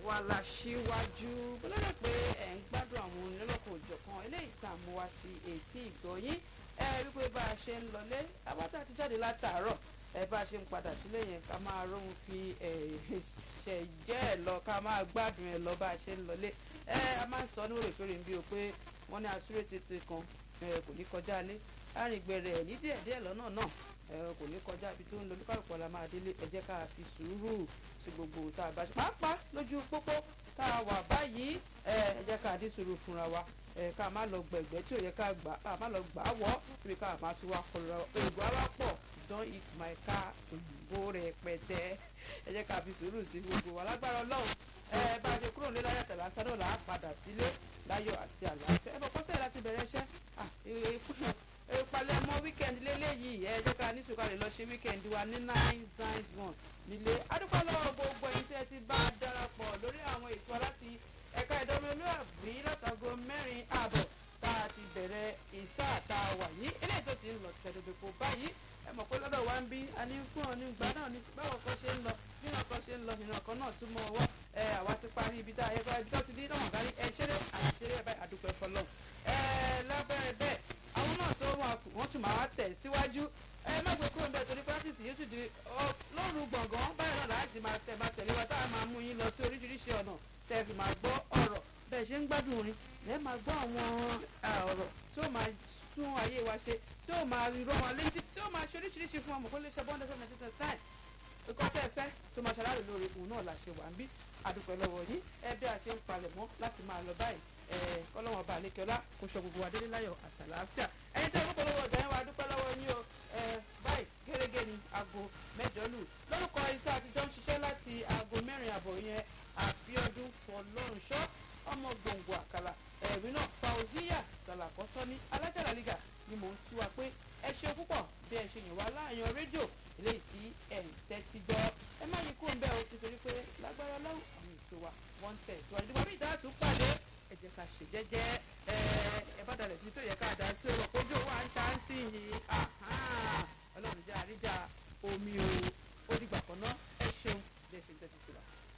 àwa la ṣíwájú bọ́lọ́dọ̀ pé ẹ̀ ń gbádùn àwọn onílọ́kọ̀ òjọ̀kan eléyìí tá a mú wá sí etí ìgbọ̀nyín ẹ rí pé bá a ṣe ń lọlé abátá ti jáde látàárọ̀ ẹ bá a ṣe ń padà sílé yẹn ká máa róhun fi ṣẹ̀jẹ́ ẹ̀ lọ ká máa gbádùn ẹ̀ lọ bá a ṣe ń lọlé ẹ a máa ń sọ ní òrèkèrè bí o pé wọ́n ní asúré tètè kan kò ní kọjá lé arìngbẹ̀rẹ̀ ẹ̀ ní díẹ̀díẹ̀ lọ́nà náà kò ní kọjá ibi tó ń lo olúkàlùkù ọ̀la máa délé ẹ jẹ́ ká fi sùúrù sí gbogbo tá a bá ṣe pàápàá lójú pópó tá a wà báyìí ẹ jẹ́ ká dín sùúrù fúnra wa ká má lọ gbẹ̀gbẹ́ tí ò yẹ ká gbà ká má lọ gbà á wọ́ síbi ká má tún wá kọlọ òògùn alápọ̀ don eat my car òyìnbó rẹpẹtẹ ẹ jẹ́ ká fi sùúrù sí gbogbo wa lágbára ọlọ́run ẹ bá a ṣe kúrò nílé láyọ̀ tẹ̀lé asádọ̀ là á padà sílé láyọ̀ àti àlàáfíà ẹ bọ̀ kọ́sẹ̀ láti bẹ̀rẹ̀ iṣẹ́ ìpalẹ̀ mọ́ wíkẹ́ndì lélẹ́yìí ẹ jẹ́ ká ní sùkàlẹ̀ lọ ṣe wíkẹ́ndì wa ní nine nine one nílé adúpẹ́ lọ́wọ́ gbogbo ẹ̀yin tí ẹ ti bá darapọ̀ lórí àwọn ètò aláti ẹ̀ka ìdánmẹ́lúàbí látàgọ́ mẹ́rin ààbọ̀ tá a ti bẹ̀rẹ̀ ìsá tá a wà yìí eléyìí tó ti ń lọ tẹ̀dọ̀dọ̀pọ̀ báyìí ẹ mọ̀ pé lọ́dọ̀ wa ń bí a ní fún ọ ní gbà náà ní báwo kan ṣe ń lọ nínú ọkàn ṣe ń lọ nínú ọkàn náà tún mọ ọwọ́ ẹ àwa ti parí ibi tá a yẹ kó ibi tó ti dín náà kárí ẹ ṣeré àti ṣeré ẹ báyìí àdúpẹ́ fọlọ́ ẹ lábẹ́rẹ́ bẹ́ẹ̀ àwọn náà tó wọn wọ́n tún máa tẹ̀ síwájú ẹ má gbé kúrò bẹ́ẹ̀ torí practice yóò tún di lóru gbọ̀ngàn báyìí náà láti máa tẹ̀ máa tẹ̀lé wa tá a máa mú yín lọ sí oríṣiríṣi ọ̀nà tẹ́ fi máa gbọ́ ọ̀rọ̀ bẹ́ẹ̀ ṣe ń gbádùn orin lẹ́ẹ̀ máa gbọ́ àwọn ọ̀rọ̀ tí ó máa tún ayé wa ṣe tí ó máa rọ wọn létí tí ó máa ṣe oríṣiríṣi fún ọmọ kó lè ṣe bọ́ńdẹ́ sọ́nà títẹ̀ táì ikọ́ tẹ́ ẹ fẹ́ tó máa ṣàlàyé lórí òun náà la ṣe wà ń bí àdúpẹ́ lọ́wọ́ yín ẹ bí a ṣe ń palẹ̀ mọ́ láti máa lọ báyìí kọ́lọ́wọ́n bá àlékẹ́lá kó sọ gbogbo wa délé láyọ̀ àtàlàáfíà ẹ̀yin tẹ́ gbogbo lọ́wọ́ ọ̀gá yẹn wa dúpẹ́ lọ́wọ́ yín o báyìí gẹ́gẹ́ ní aago mẹ́jọ lù lórúkọ iṣẹ́ àtijọ́ ń ṣiṣẹ́ láti aago mẹ́rin àbọ̀ yẹn àbíọ́dún fọlọ́runṣọ́ ọmọ gbòǹgbò àkàlà ẹ̀rí náà fauziya sàlàkọ́sọ́ ní alájàlá liga ni mò ń tú wa pé ẹ ṣe púpọ̀ bí ẹ ṣe yàn wá láàyàn rédíò eléyìí tí ẹ̀ ń tẹ́tí gbọ́ ẹ má yí kúrò ń bẹ́ẹ̀ o nítorí pé lágbára lọ́wọ́ àwọn ètò wa wọ́n ń tẹ̀ síwájú nígbà bí ìdáàtú pàdé ẹ jẹ́ ká ṣe jẹ́jẹ́ ẹ ẹ bá dalẹ̀ sí tó yẹ ká dá sí ọ̀rọ̀ kójú wa ń ta ń sí yìí ọlọ́run jẹ́ àríjà omi o ó dìgbà kan náà ẹ ṣeun bí ẹ ṣe ń tẹ́tí sí wa.